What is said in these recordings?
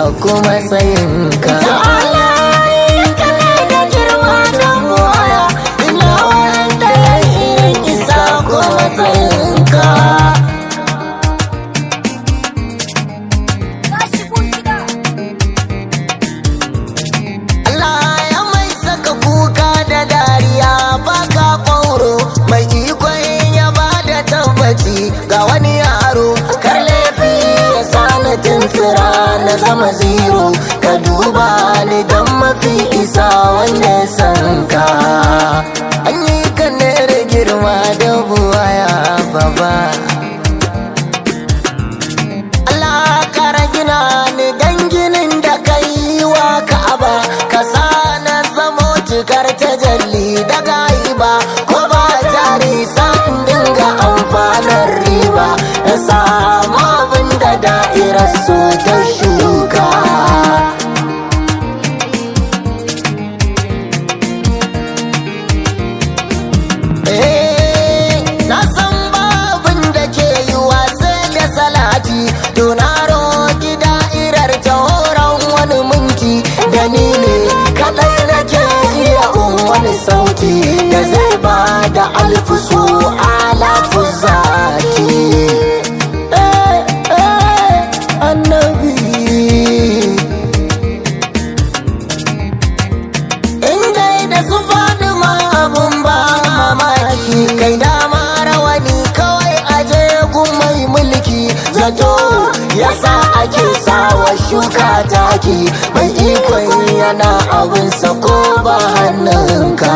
kuma tsayinka ta'ala kana da girma da buwaya ina wanda ya irin isa kuma tsayinka Allah ya mai saka kuka da dariya baka ƙwauro mai ikon ya ba da tabbaci ga wani yaro kar laifi ya sani tuntura na zama zero ka duba ni don mafi isa wanda ya san ka an yi ka ne da girma da buwaya baba Allah kara gina ni dan ginin da kai wa Ka'aba ka sa na zamo cikar tajalli daga iba ko ba jari san dinga amfanar riba na samu abin da da'irar su ta shuka Eh, na san babin da ke yi wasa da salati to na roki da'irar ta horon wani minti da ni ne kadai nake iya un wani sauti da zai ba da alfusu alafu zaki eh, eh, annabi in dai da su faɗi ma abun ba mamaki kai dama rawani kawai aje gun mai mulki zato yasa ake sawa shuka taki mai ikon yana abin ko ba hannunka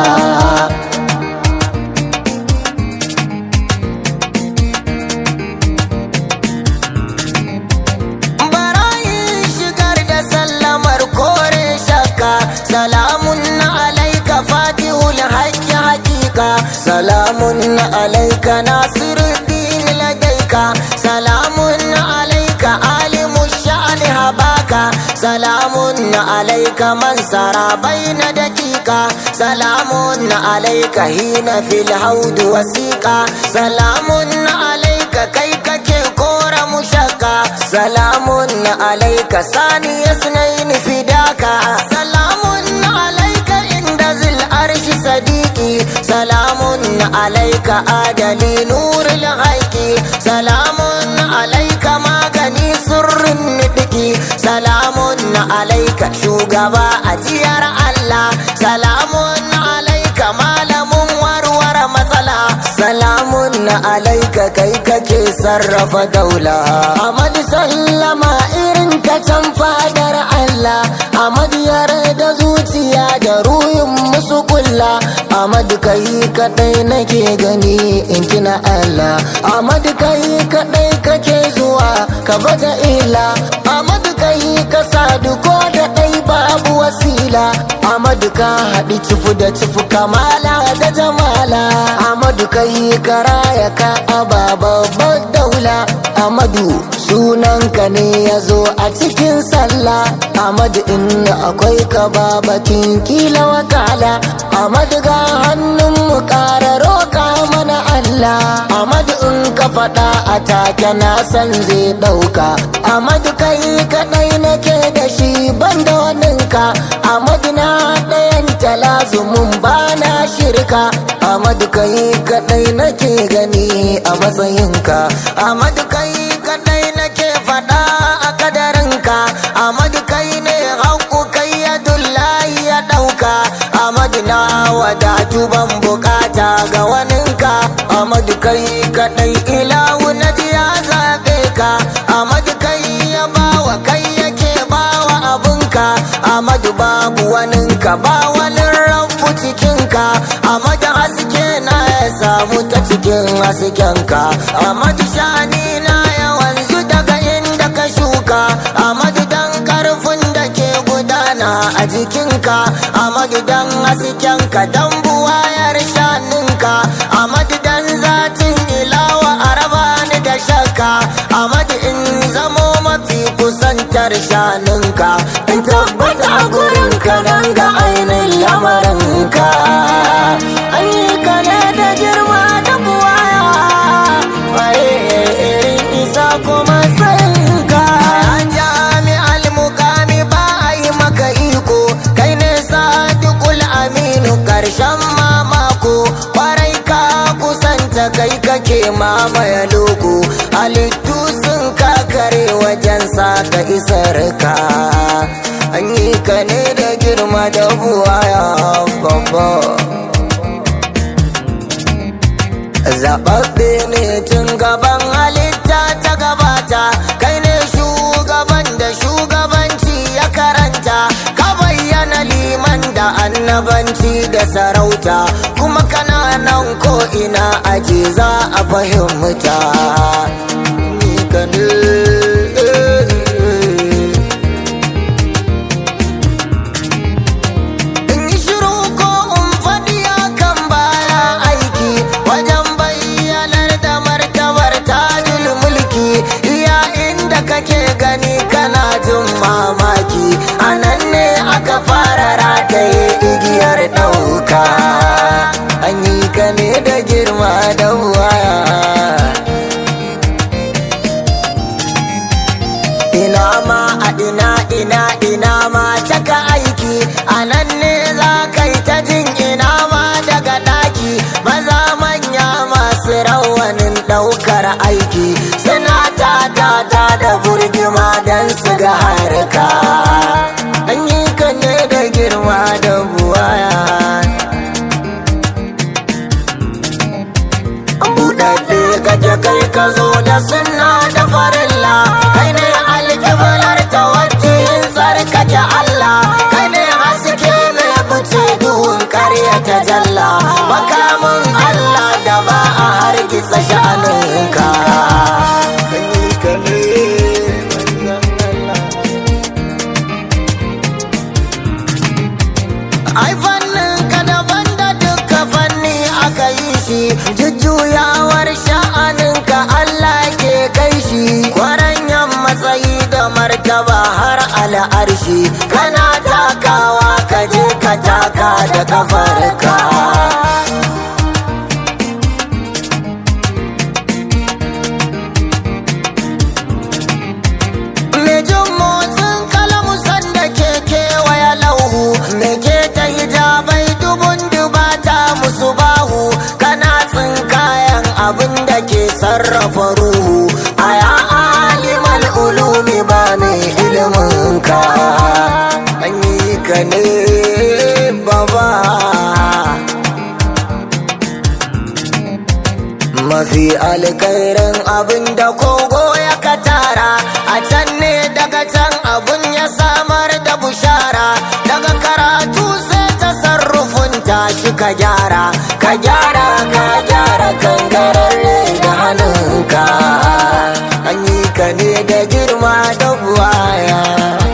barayin shigar da sallamar kore shakka salamun alaika fatihul haqqi haqiqa salamun alaika nasiruddin ladaika salamun alaika alimu sha'ni habaka salamun alaika man sara baina dakika salamun alaika hina fil haud wasiqa salamun alaika kai kake kora mushakka salamun alaika sani yasnain fidaka salamun alaika inda zil arshi sadiki salamun alaika adali nuril haiki salamun alaika magani sirrin nidiki salamun alaika shugaba ajiyar Allah salamun alaika malamin warware matsala salamun alaika kai kake sarrafa daula Ahmad sallama irin ta can fadar Allah Ahmad da zuciya da ruhin musu kulla Ahmad kai kadai nake gani in kina Allah Ahmad kai kadai kake zuwa ka baje ila Ahmad kai ka sadu ko da dai babu wasila Ahmad ka haɗi cifu da cifu kamala da jamala Ahmad kai karaya ka aba babbar daula Ahmadu sunanka ne ya zo a cikin sallah Ahmad in akwai ka babakin kila wakala Ahmad ga hannun mu ƙara roƙa mana Allah Ahmad in ka faɗa a take na san zai ɗauka Ahmad kai kaɗai nake da shi banda waninka Ahmad na ɗayan talazumin bana shirka Ahmad kai kaɗai nake gani a matsayinka Ahmad kai kaɗai nake faɗa a kadarinka Ahmad kai ne haƙu kai ya dullahi ya ɗauka Ahmad na wadatu ban bukata ga waninka Ahmad kai kaɗai ilahu na ji ya zaɓe ka Ahmad kai ya bawa kai yake bawa abunka Ahmad babu waninka ba wani rabu cikinka Ahmad haske na ya samu ta cikin haskenka Ahmad shani na ya wanzu daga inda ka shuka Ahmad dan karfin da ke gudana a jikinka Ahmad dan haskenka dan buwayar shaninka Ahmad dan zatin ilawa araba ni da shakka Ahmad in zamo mafi kusantar shaninka in tabbata a gurinka dan ga ainihin lamarinka an yi ka ne da girma da buwaya waye irin isa kuma sayinka an jami'al mukami da kai kake mamaye loko halittu sun kakare wajen saka isar ka an yi ka ne da girma da buwaya babba zaɓaɓɓe ne tun gaban halitta ta gabata kai ne shugaban da shugabanci ya karanta ka bayyana liman da annabanci da sarauta kuma kana nan ko ina aje za a fahimta ni ka ne in yi shiru ko in faɗi kan baya aiki wajen bayyanar da martabar tajul mulki iya inda kake gani kana jin mamaki a nan ne aka fara rataye igiyar ɗauka an yi ka ne da girma da waya ina ma a ina ina ina ma taka aiki a nan ne za ka yi ta jin ina ma daga daki maza manya masu rawanin daukar aiki suna ta ta ta da burgima don su ga harka an yi ka ne da girma da buwaya buɗaɗɗe kaje kai ka zo da sunna da farilla kai ne alƙiblar tawajjuhin tsarkake Allah kai ne haske mai fice duhun ƙarya ta jalla makamin Allah da ba a hargitsa sha'aninka Kai ka ne, manzon Allah. ai fannin ka daban da duka fanni aka yi shi jujjuyawar sha'anin ka Allah ke kai shi kwaranyan matsayi da martaba har al'arshi kana takawa ka je ka taka da kafarka Me jin motsin kalamu sanda ke kewaya lauhu Me ke ta hijabai dubun dubata musu bahu Kana tsinkayan abin da ke sarrafa ruhu Aya alimal ulumi ba mai ilimin ka An yi ka ne baba mafi alkairin abin da kogo ya katara a can ne daga can abun ya samar da bushara daga karatu sai tasarrufin tashi ka gyara ka gyara ka gyara kangararre da hannunka an yi ka ne da girma da buwaya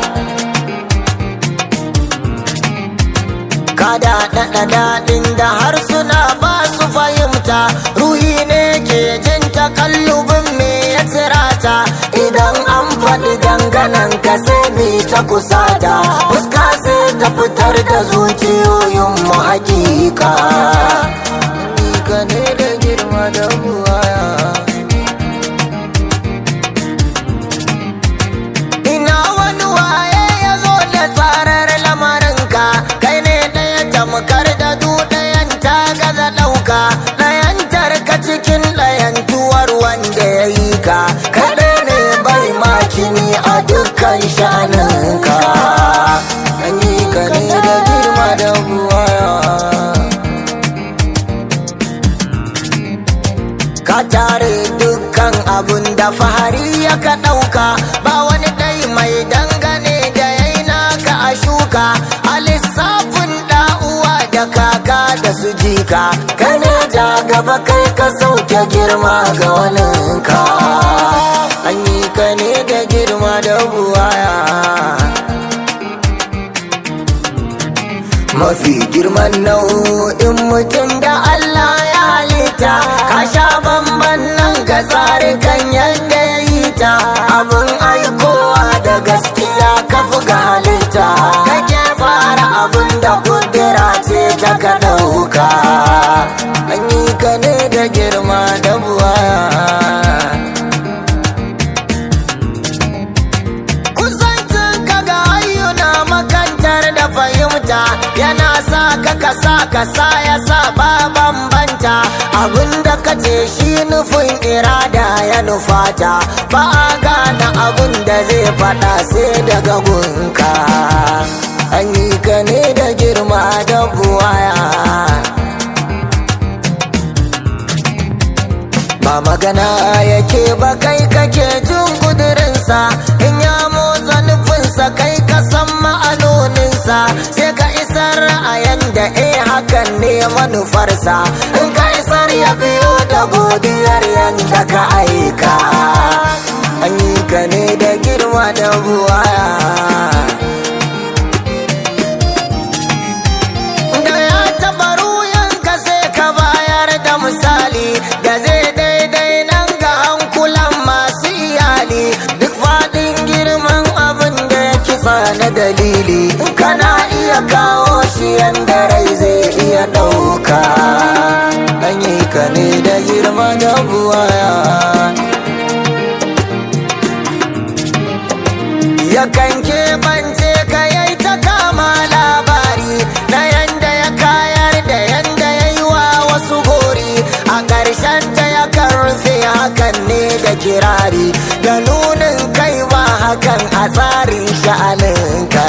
kada daɗa daɗin da harsuna ba su fahimta ruhi ne ke jin takallubin me ya tsirata idan an faɗi danganan ka sai mi ta kusata fuska sai ta fitar da zuciyoyin mu hakika Ni ka ne da girma da buwaya ina wani waye ya zo da tsarar lamarinka kai ne ɗaya tamkar da du ɗayan ta gaza ɗauka ɗayantar ka cikin ɗayantuwar wanda ya yi ka kaɗai ne bai makini a dukkan sha'aninka an yi ka ne da girma da buwaya ka tare dukkan abun da fahari ya ka ɗauka ba wani ɗai mai dangane da yayi naka a shuka a lissafin ɗa'uwa da kaka da su jika kana ja gaba kai ka sauke girma ga waninka an yi ka ne da girma da buwaya mafi girman nau'in mutum da Allah ya halitta ka sha bamban nan ga tsarikan yadda ya yi ta abin aikowa da gaskiya ka ga halitta kake fara abin da kudura ce ta ka ɗauka an yi ka ne da girma da buwaya kusancin ka ga ayyuna makantar da fahimta yana sa ka kasa kasa ya sa ba bambanci kamata abinda ka ce shi nufin irada ya nufata ba a gane abin da zai faɗa sai daga gunka an yi ka ne da girma da buwaya ba magana yake ba kai kake jin kudurinsa in ya motsa nufinsa kai ka san ma'anoninsa sai ka isar ra'ayin da eh hakan ne manufarsa in ka isar ya biyo da godiyar yadda ka aika an yi ka ne da girma da buwaya da ya taɓa ruyanka sai ka bayar da misali da zai daidai nan ga hankulan masu iyali duk faɗin girman abin da ya kisa na dalili kana iya kawo shi yanda rai zai iya ɗauka an yi ka ne da girma da buwaya yakan keɓance ka yai ta kama labari na yanda ya kayar da yanda ya yi wa wasu gori a ƙarshen ta yakan rufe hakan ne da kirari da nunin kai ba hakan a tsarin sha'aninka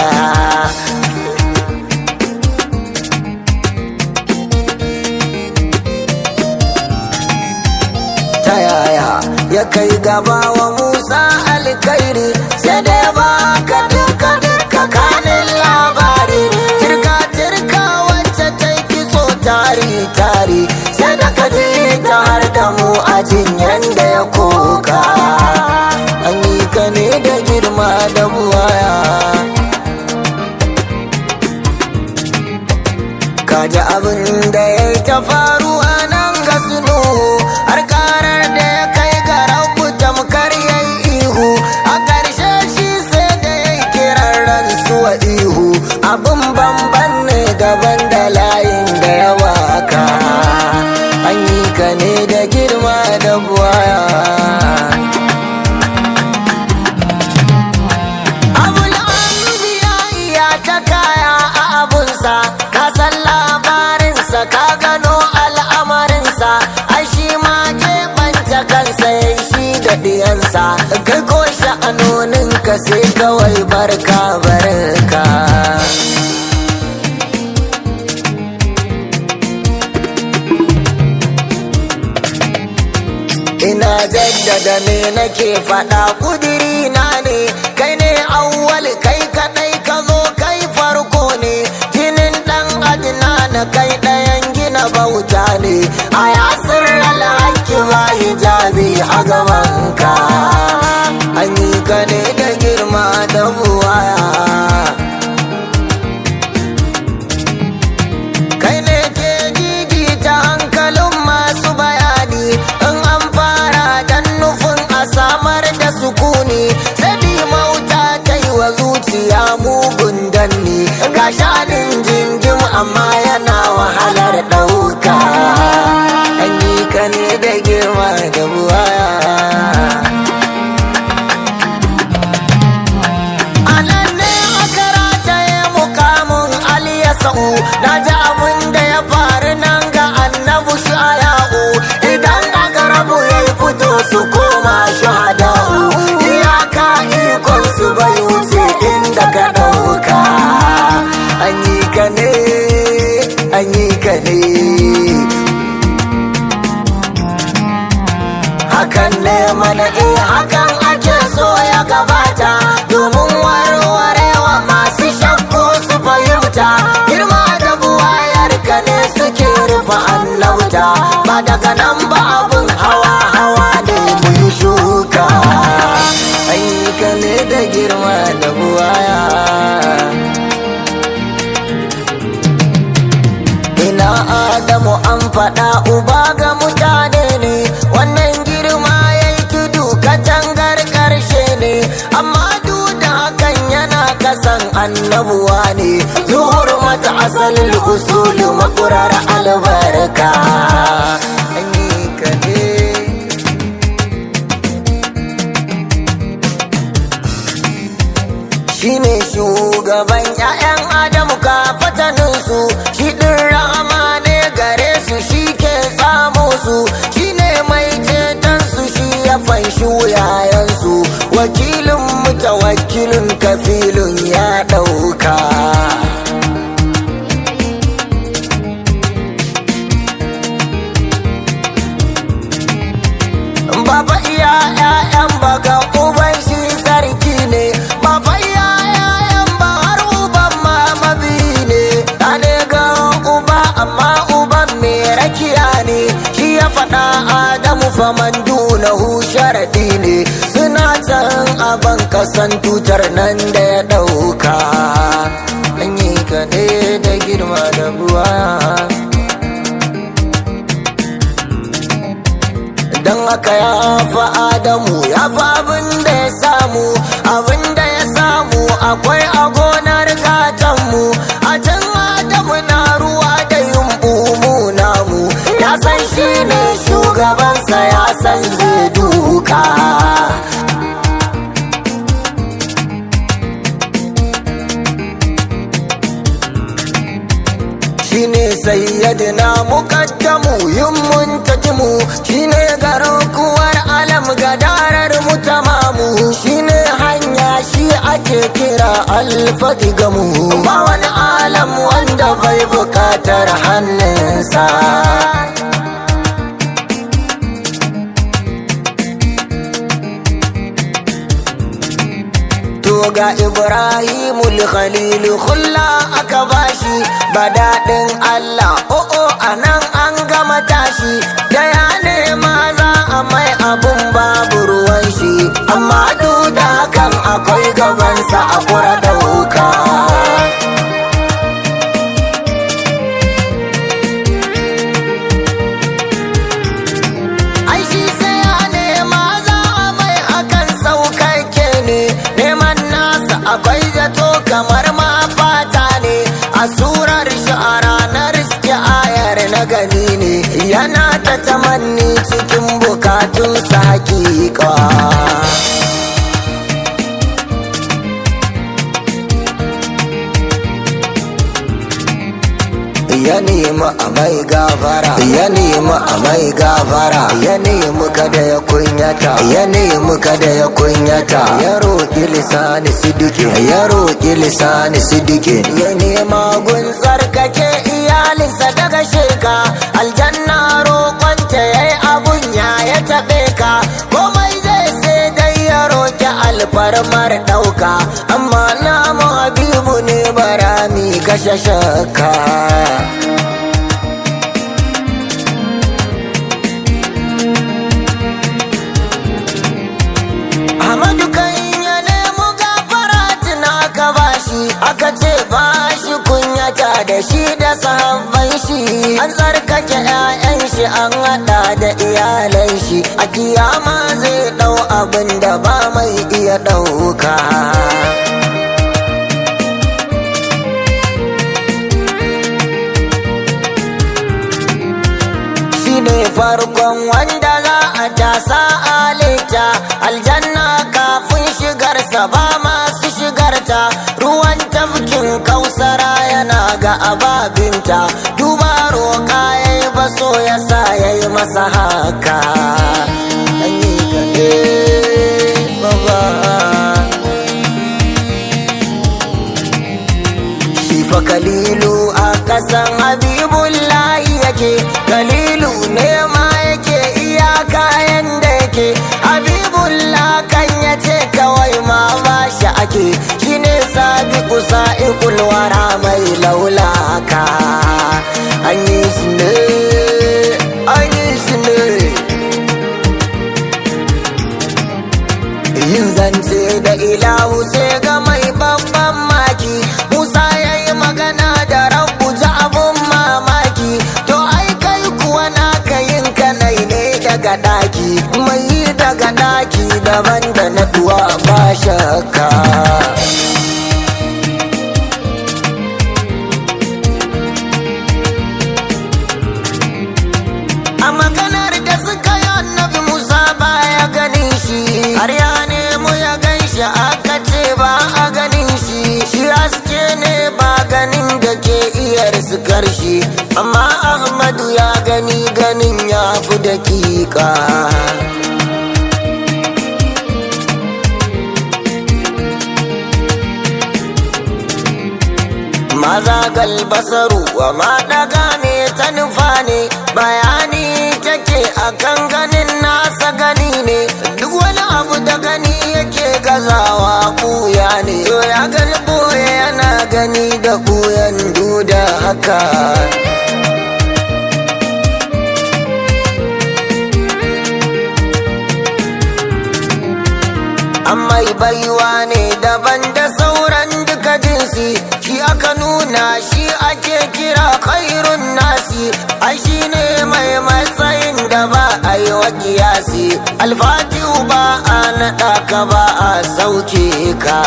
ta yaya ya kai gaba wa Musa alkairi sai da ya baka duka duka kanin labari tirka tirka wacce ta yi kitso tari tari sai da ka ji ta har da mu a jinyan da ya koka an yi ka ne da girma da buwaya kaji abin da ya yi ta faruwa nan ga sunu har karar da ya kai ga rabu tamkar ya yi ihu a ƙarshe shi sai da ya yi kiran ransuwa ihu abin bamban ne daban da layin da ya waka an yi ka ne da girma da buwaya abul anbiya ya ta kaya a abunsa ka san labarinsa ka gano al'amarinsa ai shi ma keɓanta kansa ya shi da diyansa kai ko sha'anoninka sai kawai barka barka ina jaddada me nake faɗa kudiri na ne kai ne awwal kai kadai ka zo kai farko ne jinin dan adina na kai ɗayan gina bauta ne a yasir alhaki ba hijabi a gabanka an yi ka ne da girma da buwaya kai ne ke gigita hankalin masu bayani in an fara dan nufin a samar da sukuni sai mauta ta yi wa zuciya mugun danni ga shanin jinjim amma yana wahalar ɗauka an yi ka ne da girma da buwaya anan ne aka rataye mukamin aliya sa'u na ji abin da ya faru nan ga annabu shaya'u idan aka rabu ya yi fito su koma shahada'u iyaka ikon su bai wuce inda ka ɗauka an yi ka ne an yi ka ne hakan ne mana in hakan ake so ya gabata domin warwarewa masu shakku su fahimta girma da buwayar ka ne suke rufe annauta ba daga nan ba abun hawa hawa ne mu yi shuka ayyuka ne da girma da buwaya ina adamu an faɗa uba ga mutane ne wannan girma ya yi tudu katangar ƙarshe ne amma duk da hakan yana kasan annabuwa ne zuhur mata asalin usulu makurar albarka An yi ka ne. shine shugaban 'ya'yan adamu ka fataninsu shi ɗin rahama ne gare su shi ke sa su shine mai ceton su shi ya fanshi wuyayensu wakilin mutawakkilin kafilun ya ɗauka Baba iya ƴaƴan baga uban shi sarki ne Baba iya ƴaƴan ba har uban ma mabi ne ne ga uba amma uban me rakiya ne Shi ya faɗa Adamu faman dunahu sharaɗi ne Suna can aban kasan tutar nan da ya ɗauka An yi ka ne da girma da buwa don haka ya fi adamu ya fi abin da ya samu abin da ya samu akwai a gonar gatanmu a can adamu na ruwa da yumbu mu namu ya san shi ne shugabansa ya san zai duka shine sayyadina muqaddamu yin muntajimu shine garkuwar alam gadarar mutamamu shine hanya shi ake kira alfatigamu ba wani alam wanda bai bukatar hannunsa To ga Ibrahimul Khalil khulla aka bashi ba daɗin Allah o'o a nan an gama tashi da ya nema za a mai abun babu ruwan shi amma duk da hakan akwai gabansa a kura dauka. Ai shi sai ya nema za a mai hakan saukakke ne neman nasa akwai zato kamar ma fata ne a surar shi a ranar suke ayar na gani ne yana ta tamanni cikin bukatunsa hakika. ya nemi a mai gafara ya nemi a mai gafara ya nemi kada ya kunyata ya nemi kada ya kunyata ya roƙi lisani sidiki ya roƙi lisani sidiki ya nema gun tsarkake iyalinsa daga sheka aljanna roƙonta ya yi abun ya ya taɓe ka komai zai sai dai ya roƙi alfarmar ɗauka amma namu habibu ne barami kashe shakka Ahmadu kan ya nemo gafara tuna ka bashi aka ce bashi kunyata da shi da sahabban shi an tsarkake 'ya'yan shi an hada da iyalan shi a kiyama zai dau abin da ba mai iya dauka shine farkon wanda za a tasa alita aljanna kafin shigarsa ba masu shigarta ruwan tafkin kausara yana ga ababinta duba roƙa ya yi baso ya sa ya yi masa haka Ɗanyi kaɗe, baba. shi fa kalilu a kasan habibullahi yake kalilu ne ma yake iyaka yanda yake habibullah kan ya ce kawai ma ba shi ake shine sabiqu sa'iqul wara mai laulaka an yi shi ne an yi shi ne yin zance da ilahu sai ga mai babban maki musa ya yi magana da rabu ji abun mamaki to ai kai kuwa naka yin kanai ne daga daki mai yi daga daki daban da na duwa ba shakka a maganar da suka yi annabi musa baya ganin shi har ya nemo ya gan shi aka ce ba a ganin shi shi haske ne ba ganin da ke iya riskar shi amma ahmadu ya gani ganin ya fi hakika maza galbasaru wa ma daga me ta nufa ne bayani take akan ganin nasa gani ne duk wani abu da gani yake gazawa kuya ne to ya gani boye yana gani da kuyan duda haka amma baiwa ne daban da sauran duka jinsi shi aka nuna shi ake kira khairun nasi ai shi ne mai matsayin da ba a yi wa kiyasi alfatihu ba a naɗa ka ba a sauke ka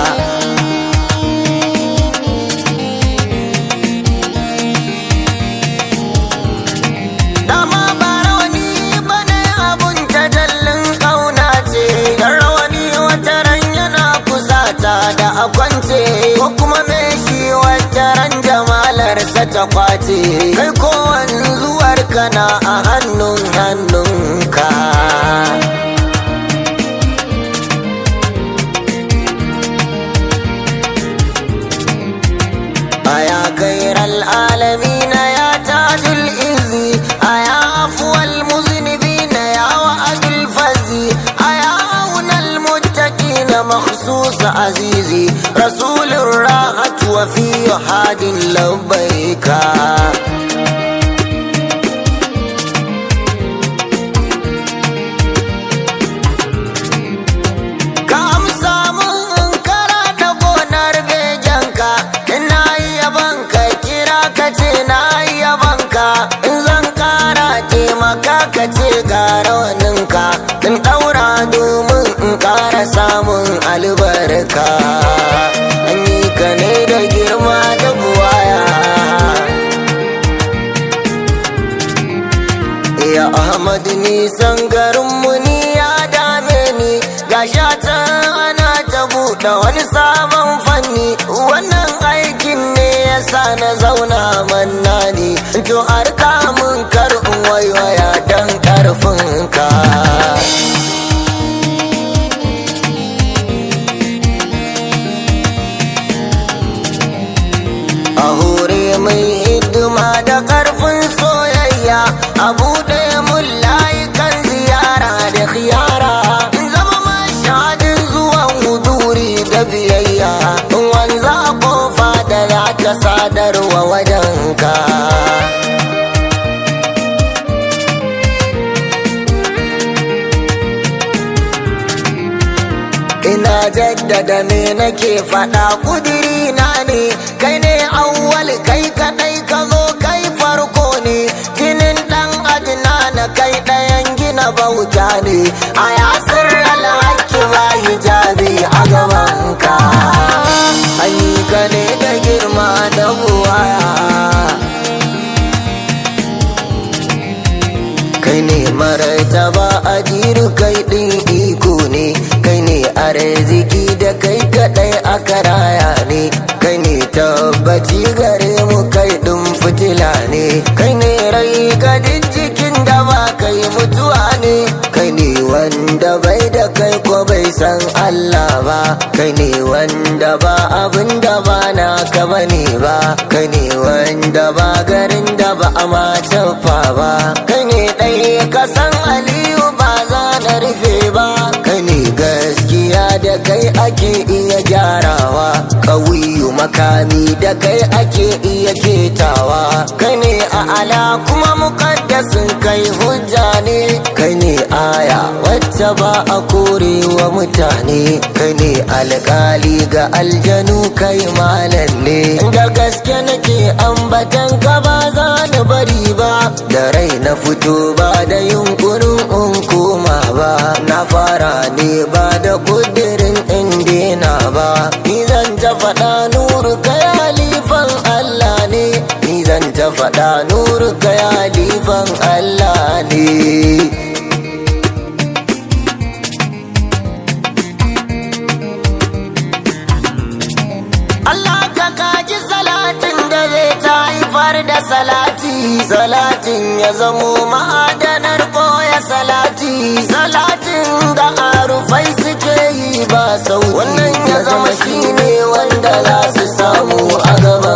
dama ba rawani bane abun tajallin ƙauna ce dan rawani wata ran yana kusata da akwance ko kuma me shi wata ran jamalarsa ta kwace kai kowan zuwar kana a hannun hannunka aya khairal alamin ya tajul izi aya afwal muznibin ya wa'adul fazi aya aunal muttaqin makhsus azizi rasulur rahat wa fi hadin labbaika ka amsa mun kara da gonar bejanka ina yabanka kira ka ce na yabanka in zan kara taimaka ka ce ga rawaninka in daura domin in kara samun albarka an yi ka ne da girma da buwaya Ya Ahmad nisan garinmu ni ya dame ni ga shatan ana ta buɗe wani sabon fanni wannan aikin ne ya sa na zauna manna ni to arka mun kar in waiwaya dan karfin ka a hore mai hidima da karfin soyayya a buɗe mun layukan ziyara da khiyara in zama mashadin zuwan huduri da biyayya in wanza kofa da za ta sadarwa wajenka ina jaddada me nake faɗa kudiri na ne kai ne awwal kai kadai ka zo kai farko ne jinin dan adina na kai ɗayan gina bauta ne a yasir alhaki ba hijabi a gabanka ka ne da girma da buwaya kai ne maraitaba a jiru kai ɗin iko ne kai ne arziki da kai kaɗai aka raya ne kai ne tabbaci gare mu kai ɗin fitila ne kai ne rai ga jikin da ba kai mutuwa ne kai ne wanda bai da kai ko bai san Allah ba kai ne wanda ba abin da ba na ka bane ba kai ne wanda ba garin da ba a ma ba kai ne ɗaya ka san Aliyu ba za na rufe ba kai ne gaskiya da kai ake iya gyarawa ƙauyu makami da kai ake iya ketawa kai ne a ala kuma mukaddasin kai hujja ne kai ne aya wacce ba a korewa mutane kai ne alkali ga aljanu kai malam ne da gaske nake ambatan ka ba za ni bari ba da rai na fito ba da yunkurin in koma ba na fara ne ba da kudirin in dena ba ni zan ta faɗa nuru kai halifan Allah ne ni zan ta faɗa nuru kai halifan Allah ne Allah ka kaji salatin da zai ta haifar da salati salatin ya zamo ma'adanar koya yi salatin da arufai suke yi ba sau wannan ya zama shine wanda za su samu a gaba